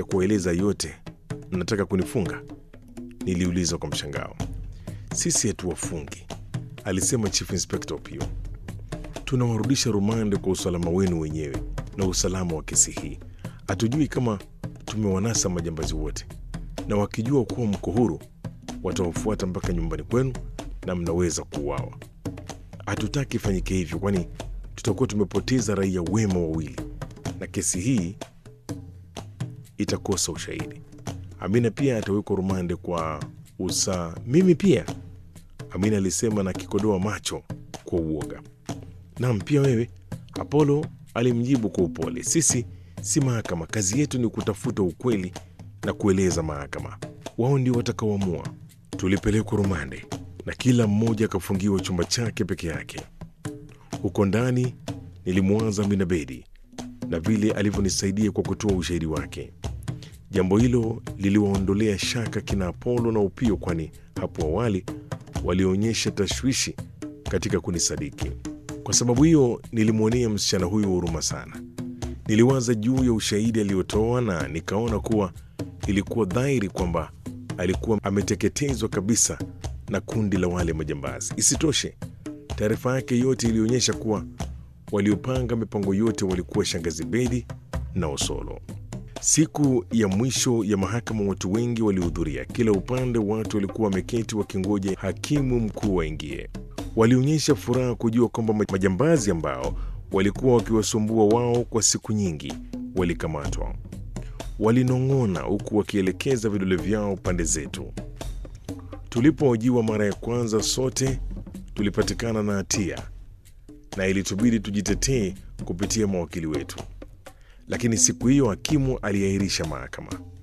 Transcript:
kuwaeleza yote, mnataka kunifunga? Niliuliza kwa mshangao. Sisi hatuwafungi, alisema Chief Inspector Opio. Tunawarudisha rumande kwa usalama wenu wenyewe na usalama wa kesi hii. Hatujui kama tumewanasa majambazi wote, na wakijua kuwa mko huru watawafuata mpaka nyumbani kwenu na mnaweza kuuawa. Hatutaki ifanyike hivyo, kwani tutakuwa tumepoteza raia wema wawili na kesi hii itakosa ushahidi. Amina pia atawekwa rumande kwa usa. Mimi pia, Amina alisema na kikodoa macho kwa uoga. Naam, pia wewe, Apollo alimjibu kwa upole. Sisi si mahakama, kazi yetu ni kutafuta ukweli na kueleza mahakama. Wao ndio watakaoamua. Tulipelekwa rumande na kila mmoja akafungiwa chumba chake peke yake. Huko ndani nilimwaza Amina Bedi na vile alivyonisaidia kwa kutoa ushahidi wake. Jambo hilo liliwaondolea shaka kina Apolo na Upio, kwani hapo awali walionyesha tashwishi katika kunisadiki. Kwa sababu hiyo, nilimwonea msichana huyo huruma sana. Niliwaza juu ya ushahidi aliyotoa na nikaona kuwa ilikuwa dhahiri kwamba alikuwa ameteketezwa kabisa na kundi la wale majambazi. Isitoshe, taarifa yake yote ilionyesha kuwa waliopanga mipango yote walikuwa shangazi Bedi na Osolo. Siku ya mwisho ya mahakama, watu wengi walihudhuria. Kila upande watu walikuwa wameketi wakingoja hakimu mkuu waingie. Walionyesha furaha kujua kwamba majambazi ambao walikuwa wakiwasumbua wao kwa siku nyingi walikamatwa. Walinong'ona huku wakielekeza vidole vyao pande zetu. Tulipohojiwa mara ya kwanza, sote tulipatikana na hatia na ilitubidi tujitetee kupitia mawakili wetu, lakini siku hiyo hakimu aliahirisha mahakama.